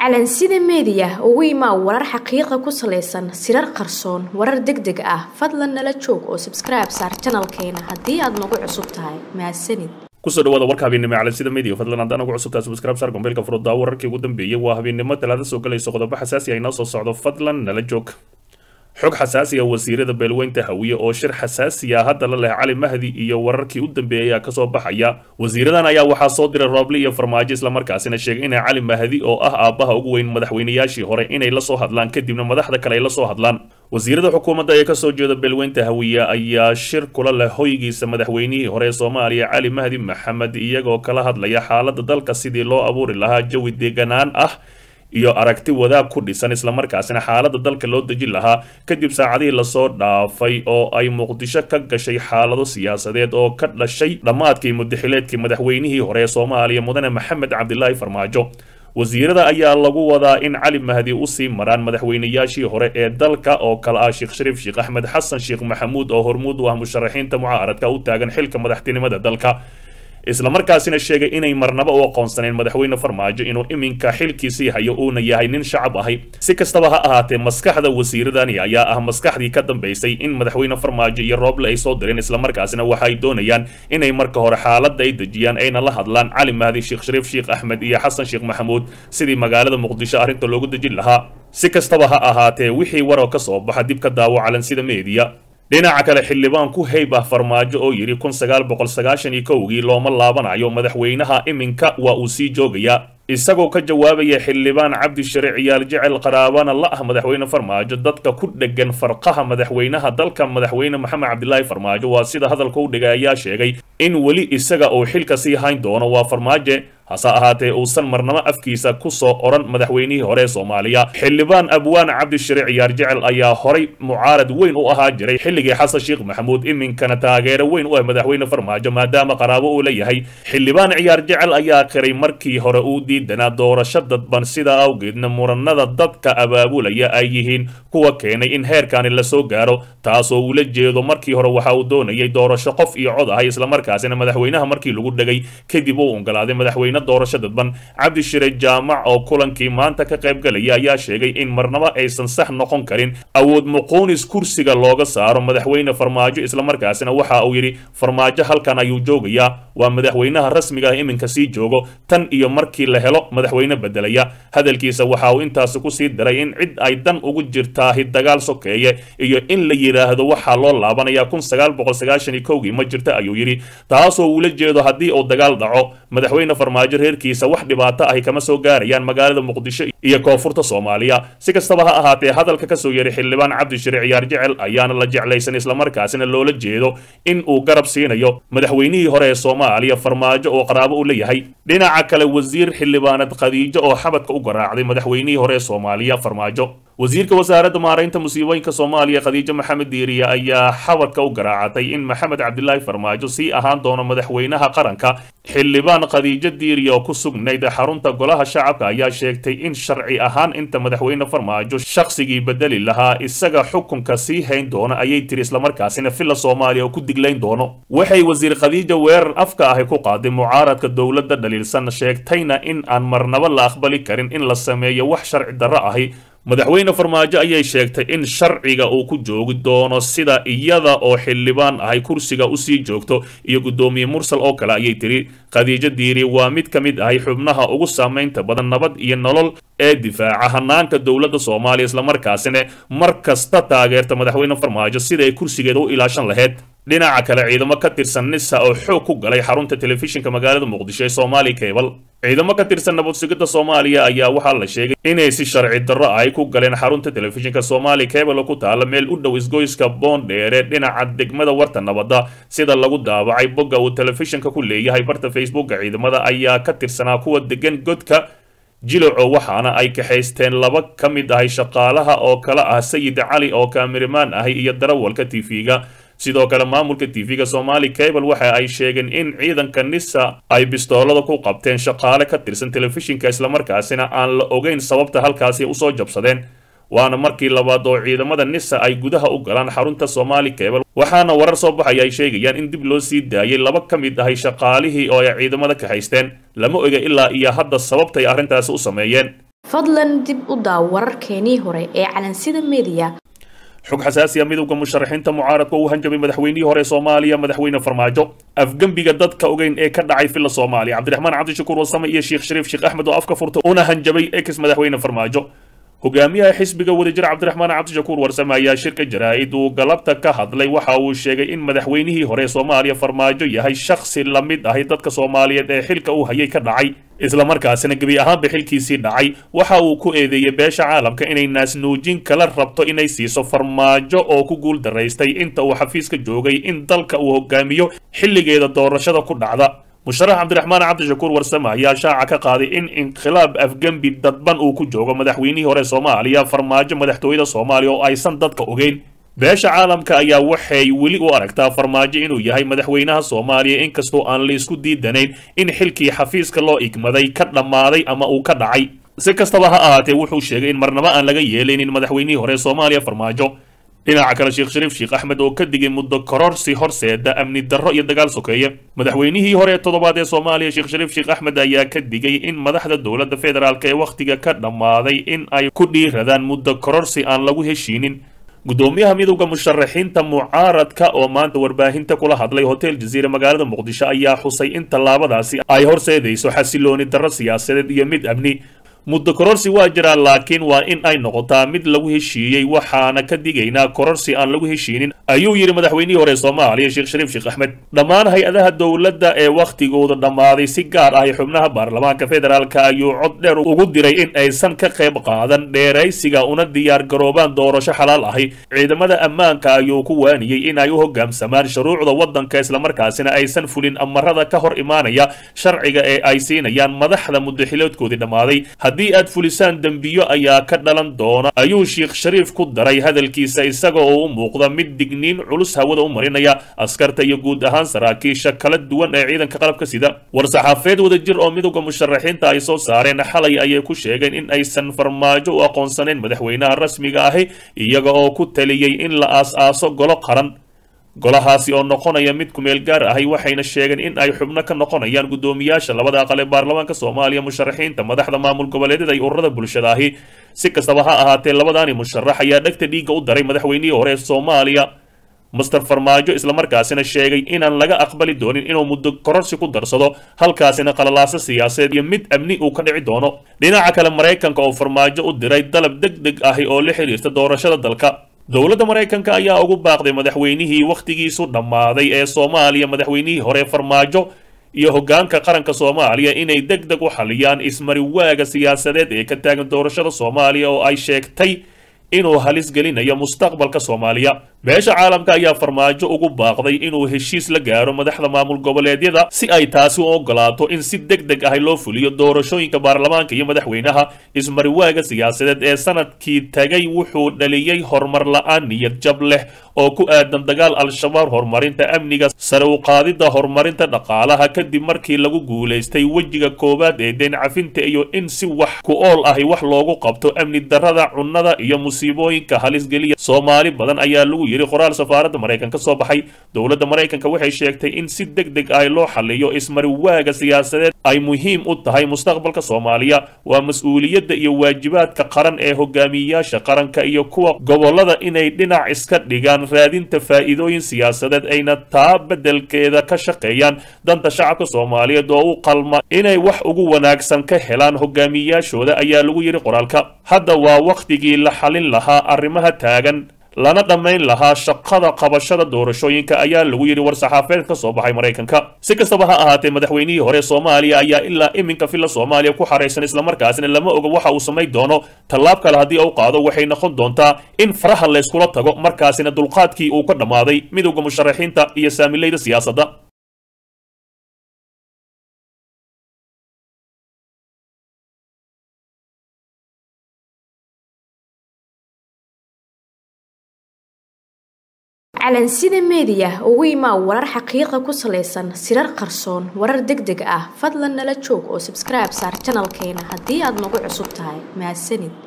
calansida meediya ugu imaa warar xaqiiqa ku salaysan sirar qarsoon warar deg deg ah fadlan nala joog oo sabskribe saar janalkeena haddii aad nagu cusub tahay mahadsanid kusoo dhawaada warka habeennimo calansida media fadlan haddaan ugu cusubtaa subscribe saar gombeelka furuddaa wararkii ugu dambeeyey waa habeennimo talaada soo galayso qodobo xasaasi ah inoo soo socdo fadlan nala joog xog xasaasi ah wasiirada beelweynta hawiye oo shir xasaasi ah hadda la leh cali mahdi iyo wararkii u dambeeyay ayaa kasoo baxaya wasiiradan ayaa waxaa soo diray rooble iyo farmaajo islamarkaasina sheegay inay cali mahdi oo ah aabbaha ugu weyn madaxweynayaashii hore inay lasoo hadlaan kadibna madaxda kale ay lasoo hadlaan wasiirada xukuumadda ee kasoo jeeda beelweynta hawiye ayaa shir kula leh hoygiisa madaxweynihii hore ee soomaaliya cali mahdi maxamed iyagoo kala hadlaya xaaladda dalka sidii loo abuuri lahaa jawi deeganaan ah iyo aragti wadaag ku dhisan islamarkaasina xaaladda dalka loo dejin lahaa kadib saacadihii lasoo dhaafay oo ay muqdisho ka gashay xaalado siyaasadeed oo ka dhashay dhammaadkii mudaxileedkii madaxweynihii hore ee soomaaliya mudane maxamed cabdilaahi farmaajo wasiirada ayaa lagu wadaa in cali mahdi usii maraan madaxweynayaashii hore ee dalka oo kale ah sheekh shariif sheekh axmed xasan sheekh maxamuud oo hormuud u ah musharaxiinta mucaaradka u taagan xilka madaxtinimada dalka islamarkaasina sheegay inay marnaba u aqoonsaneen madaxweyne farmaajo inuu iminka xilkiisii hayo uuna yahay nin shacab ahay si kastaba ha ahaatee maskaxda wasiiradani ayaa ah maskaxdii ka dambaysay in madaxweyne farmaajo iyo rooble ay soo direen islamarkaasina waxa ay doonayaan inay marka hore xaaladda ay dejiyaan ayna la hadlaan cali mahdi sheekh shariif sheekh axmed iyo xasan sheekh maxamuud sidii magaalada muqdisho arrinta loogu dejin lahaa si kastaba ha ahaatee wixii waroo ka soo baxa dib ka daawo calansida meediya dhinaca kale xildhibaan ku heyb ah farmaajo oo yidhi kun sagaal boqol sagaashan iyo kowgii looma laabanayo madaxweynaha iminka waa uu sii joogayaa isagoo ka jawaabaya xildhibaan cabdishare ciyaal jecel qaraabana la ah madaxweyne farmaajo dadka ku dhegan farqaha madaxweynaha dalka madaxweyne maxamed cabdilaahi farmaajo waa sida hadalka u dhigay ayaa sheegay in weli isaga uu xilka sii hayn doono waa farmaaje hase ahaatee uusan marnamo afkiisa ku soo odhan madaxweynihii hore ee soomaaliya xildhibaan abwaan cabdishare ciyaar jecel ayaa horay mucaarad weyn u ahaa jiray xilligii xasan sheekh maxamuud iminkana taageero weyn u ah madaxweyne farmaajo maadaama qaraabo uu leeyahay xildhibaan ciyaar jecel ayaa qiray markii hore uu diidanaa doorasho dadban sidaa awgeedna muranada dadka abaabulaya ay yihiin kuwa keenay in heerkani lasoo gaaro taasoo ula jeedo markii hore waxa uu doonayay doorasho qof iyo cod ahay islamarkaasina madaxweynaha markii lagu dhegay kadib uu ogolaaday madaxweyne doorasho dadban cabdishire jaamac oo kulankii maanta ka qayb galaya ayaa sheegay in marnabo aysan sax noqon karin awood muquunis kursiga looga saaro madaxweyne farmaajo islamarkaasina waxa uu yidhi farmaajo halkan ayuu joogayaa waa madaxweynaha rasmiga ah iminka sii joogo tan iyo markii la helo madaxweyne bedelaya hadalkiisa waxa uu intaasi kusii daray in cid ay dan ugu jirtaahi dagaal sokeeye iyo in la yidhaahdo waxaa loo laabanayaa kun sagaal boqol sagaashan iyo kowgii ma jirta ayuu yidhi taasoo uula jeedo haddii uu dagaal dhaco madaxweyne farmaajo reerkiisa wax dhibaato ahi kama soo gaarayaan magaalada muqdisho iyo koonfurta soomaaliya si kastaba ha ahaatee hadalka kasoo yeray xildhibaan cabdishire ciyaar jecel ayaana la jeclaysan islamarkaasina loola jeedo in uu garab siinayo madaxweynihii hore ee soomaaliya farmaajo oo qaraabo u leeyahay dhinaca kale wasiir xildhibaanad khadiijo oo xabadka u garaacday madaxweynihii hore ee soomaaliya farmaajo wasiirka wasaaradda maaraynta musiibooyinka soomaaliya khadiijo maxamed diiriye ayaa xabadka u garaacatay in maxamed cabdilaahi farmaajo sii ahaan doono madaxweynaha qaranka xildhibaan khadiijo diiriye oo ku sugnayd xarunta golaha shacabka ayaa sheegtay in sharci ahaan inta madaxweyne farmaajo shaqsigii bedeli lahaa isaga xukunka sii hayn doono ayay tiri islamarkaasina villa soomaaliya oo ku diglayn doono waxay wasiir khadiijo weerar afka ahi ku qaaday mucaaradka dowladda dhaliilsan sheegtayna in aan marnabo la aqbali karin in la sameeyo wax sharci darro ahi madaxweyne farmaajo ayay sheegtay in sharciga uu ku joogi doono sida iyada oo xildhibaan ahay kursiga usii joogto iyo guddoomiye mursal oo kale ayay tiri khadiijo diiri waa mid ka mid ahay xubnaha ugu saamaynta badan nabad iyo nolol ee difaaca hanaanka dowladda soomaaliya islamarkaasina mar kasta taageerta madaxweyne farmaajo sida ay kursigeeda u ilaashan lahayd dhinaca kale ciidamo ka tirsan nisa oo xoog ku galay xarunta telefishinka magaalada muqdisho ee soomaali cable ciidamo ka tirsan nabad sugidda soomaaliya ayaa waxaa la sheegay inay si sharci darro ay ku galeen xarunta telefishinka soomaali cable oo ku taala meel u dhow isgoyska boondheere dhinaca degmada warta nabadda sida lagu daabacay bogga uu telefishinka ku leeyahay barta facebooka ciidamada ayaa ka tirsanaa kuwa degan godka jiloco waxaana ay kaxaysteen laba ka mid ahay shaqaalaha oo kale ah sayid cali oo kaamirimaan ahi iyo darawalka tv-ga sidoo kale maamulka tv-ga somali cable waxa ay sheegeen in ciidanka nisa ay bistoolada ku qabteen shaqaale ka tirsan telefishinka islamarkaasina aan la ogeyn sababta halkaasi usoo jabsadeen waana markii labaad oo ciidamada nisa ay gudaha u galaan xarunta somali cable waxaana warar soo baxaya ay sheegayaan in dib loo sii daayay laba ka mid ahay shaqaalihii oo ay ciidamada ka haysteen lama oga ilaa iyo hadda sababtay arrintaasi u sameeyeen fadlan dib u daaw wararkeenii hore ee calansida meediya xog xasaasi ah midowda musharaxiinta mucaaradka uu hanjabay madaxweynihii hore soomaaliya madaxweyne farmaajo afgembiga dadka ogeyn ee ka dhacay filla soomaaliya cabdiraxmaan cabdishakuur wasame iyo sheekh shariif sheekh axmed oo afka furta una hanjabay ex madaxweyne farmaajo hogaamiyaha xisbiga wadajir cabdiraxmaan cabdishakuur warsame ayaa shirka jaraa-id uu galabta ka hadlay waxa uu sheegay in madaxweynihii hore soomaaliya farmaajo yahay shakhsi la mid ahi dadka soomaaliyeed ee xilka uu hayay ka dhacay islamarkaasina gebi ahaanba xilkiisii dhacay waxa uu ku eedeeyey beesha caalamka inay naasnuujin kala rabto inay siiso farmaajo oo ku guul daraystay inta uu xafiiska joogay in dalka uu hogaamiyo xilligeeda doorashada ku dhacda musharax cabdiraxmaan cabdishakuur warsame ayaa shaaca ka qaaday in inqilaab afgembi dadban uu ku joogo madaxweynihii hore soomaaliya farmaajo madaxtooyada soomaaliya oo aysan dadka ogeyn beesha caalamka ayaa waxay weli u aragtaa farmaajo inuu yahay madaxweynaha soomaaliya inkastoo aan laisku diidanayn in xilkii xafiiska loo igmaday ka dhammaaday ama uu ka dhacay si kastaba ha ahaatee wuxuu sheegay in marnabo aan laga yeelaynin madaxweynihii hore soomaaliya farmaajo dhinaca kale sheekh shariif sheekh axmed oo ka digay muddo kororsi horseeda amni darro iyo dagaal sokeeye madaxweynihii hore toddobaad ee soomaaliya sheekh shariif sheekh axmed ayaa ka digay in madaxda dowladda federaalk ee wakhtiga ka dhammaaday in ay ku dhiiradaan muddo kororsi aan lagu heshiinin gudoomiyaha midowda musharaxiinta mucaaradka oo maanta warbaahinta kula hadlay hotel jaziire magaalada muqdisho ayaa xusay in tallaabadaasi ay horseedayso xasilooni darro siyaasadeed iyo mid amni muddo kororsi waa jiraa laakiin waa in ay noqotaa mid lagu heshiiyey waxaana ka digaynaa kororsi aan lagu heshiinin ayuu yidhi madaxweynihii hore soomaaliya sheekh shariif sheekh axmed dhammaan hay-adaha dowladda ee wakhtigooda dhammaaday si gaar ahi xubnaha baarlamaanka federaalka ayuu cod dheer ugu diray in aysan ka qayb qaadan dheeraysiga una diyaar garoobaan doorasho xalaal ahi ciidamada ammaanka ayuu ku waaniyey in ay u hogaamsamaan shuruucda waddanka islamarkaasina aysan fulin amarada ka hor imaanaya sharciga ee ay siinayaan madaxda muddaxiloodkoodii dhammaaday haddii aad fulisaan dembiyo ayaa ka dhalan doona ayuu sheekh shariif ku daray hadalkiisa isaga oo u muuqda mid digniin culus hawada u marinaya askarta iyo guud ahaan saraakiisha kala duwan ee ciidanka qalabka sida war-saxaafeed wadajir oo midowda musharaxiinta ay soo saareen xalay ayay ku sheegeen in aysan farmaajo u aqoonsaneen madaxweynaha rasmiga ahi iyaga oo ku taliyey in la aas-aaso golo qaran golahaasi oo noqonaya mid kumeel gaar ahi waxayna sheegeen in ay xubno ka noqonayaan guddoomiyaasha labada aqal ee baarlamaanka soomaaliya musharaxiinta madaxda maamul goboleedyada iyo ururada bulshada ahi si kastaba ha ahaatee labadaani musharax ayaa dhegta dhiigga u daray madaxweynihii hore ee soomaaliya master farmaajo islamarkaasina sheegay inaan laga aqbali doonin inuu muddo kororsi ku darsado halkaasina qalalaaso siyaasadeed iyo mid amni uu ka dhici doono dhinaca kale maraykanka oo farmaajo u diray dalab deg deg ahi oo la xiriirta doorashada dalka dowladda maraykanka ayaa ugu baaqday madaxweynihii wakhtigiisu dhammaaday ee soomaaliya madaxweynihii hore farmaajo iyo hoggaanka qaranka soomaaliya inay deg deg u xaliyaan ismariwaaga siyaasadeed ee ka taagan doorashada soomaaliya oo ay sheegtay inuu halis gelinayo mustaqbalka soomaaliya beesha caalamka ayaa farmaajo ugu baaqday inuu heshiis la gaaro madaxda maamul goboleedyada si ay taasi u ogolaato in si deg deg ahi loo fuliyo doorashooyinka baarlamaanka iyo madaxweynaha ismariwaaga siyaasadeed ee sanadkii tagay wuxuu dhaliyey horumar la-aan niyad jab leh oo ku aadan dagaal al-shabaab horumarinta amniga sare u qaadidda horumarinta dhaqaalaha kadib markii lagu guulaystay wejiga koowaad ee deen cafinta iyo in si wax ku ool ahi wax loogu qabto amni darrada cunnada iyo musiibooyinka halisgeliya soomaali badan ayaa lagu yidhi qoraal safaaradda maraykan ka soo baxay dowladda maraykanka waxay sheegtay in si deg deg ah loo xaliyo ismariwaaga siyaasadeed ay muhiim u tahay mustaqbalka soomaaliya waa mas-uuliyadda iyo waajibaadka qaran ee hogaamiyeyaasha qaranka iyo kuwa gobollada inay dhinac iska dhigaan raadinta faa'iidooyin siyaasadeed ayna taa beddelkeeda ka shaqeeyaan danta shacabka soomaaliyeed oo u qalma inay wax ugu wanaagsan ka helaan hogaamiyeyaashooda ayaa lagu yidhi qoraalka hadda waa wakhtigii la xalin lahaa arrimaha taagan lana dhammayn lahaa shaqada qabashada doorashooyinka ayaa lagu yidhi war-saxaafeed ka soo baxay maraykanka si kastaba ha ahaatee madaxweynihii hore soomaaliya ayaa ilaa iminka filla soomaaliya ku xaraysan islamarkaasina lama oga waxa uu samayn doono tallaab kale haddii u qaado waxay noqon doontaa in faraha layskula tago markaasina dulqaadkii uu ka dhammaaday midowda musharaxiinta iyo saamilayda siyaasadda calansida meediya ugu imaa warar xaqiiqa ku salaysan sirar qarsoon warar deg deg ah fadlan nala joog oo sabskribe saar janalkeena haddii aad nagu cusub tahay mahadsanid